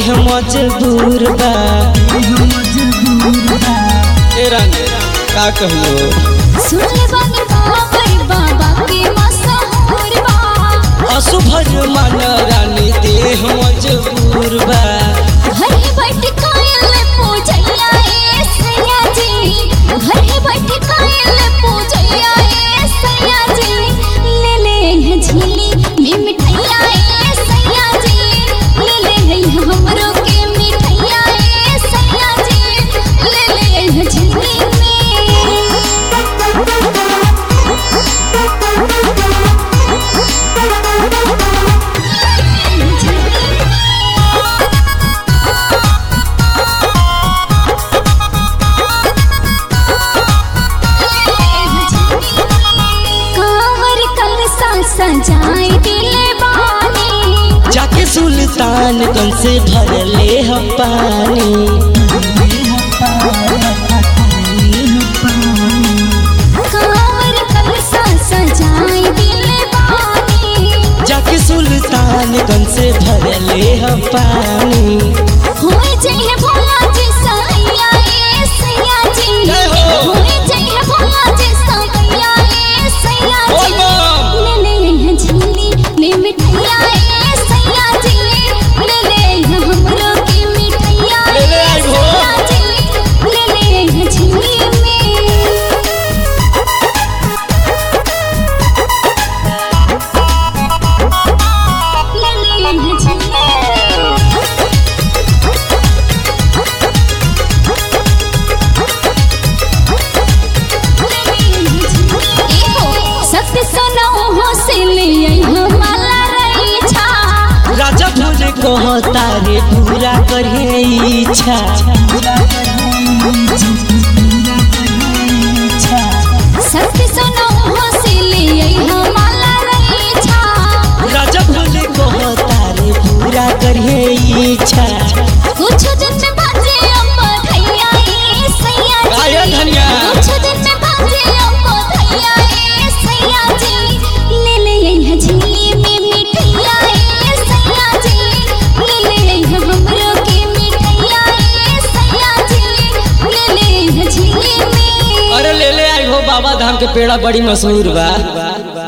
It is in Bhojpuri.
देह मजबूर बा ए रानी का कहलो सुनले बानी बाबर बाबा के मशहूर बा असुभज मन रानी देह मजबूर बा घर ही बैठ कायल पूजैया ए सैया जी घर ही बैठ कायल पूजैया ए सैया जी ले ले है झीली में मिठाइया ए सैया जी ले ले है हमरो के मिठाइया ए सैया जी ले ले है झीली में कांवर कलसा सजाए दिले बानी जाके सुल्तान गंज से भरले ह पानी कांवर कलसा सजाए दिले बानी जाके सुल्तान गंज से भरले ह पानी होए जइहे भोला जी सैया ए सैया जी जय हो। होए जइहे भोला जी सैया ए सैया बोल जी बम। ले ले है झीली में मिठाइया ए सैया जी ले ले है हमरो के मिठाइया ले ले आई भो। सैया जी ले ले है झीली में ले ले है झीली सत्य सुनो हो से ले आई हमारा रही छा राजा भोले कहता रे पूरा करे इच्छा सत्य सुनो हो से ले आई हमारा रही छा राजा भोले कहता रे पूरा करे इच्छा कुछ दिन में बाजे अम्मा धैया ए सैया आया जी धनिया। कुछ दिन में बाजे अम्मा धैया ए सैया जी ले ले आई है झीली में मिठाइया ए सैया जी ले ले आई है हमरो के मिठाइया ए सैया जी ले ले आई है झीली में अरे ले ले आई हो बाबा धाम के पेड़ा बड़ी मशहूर बा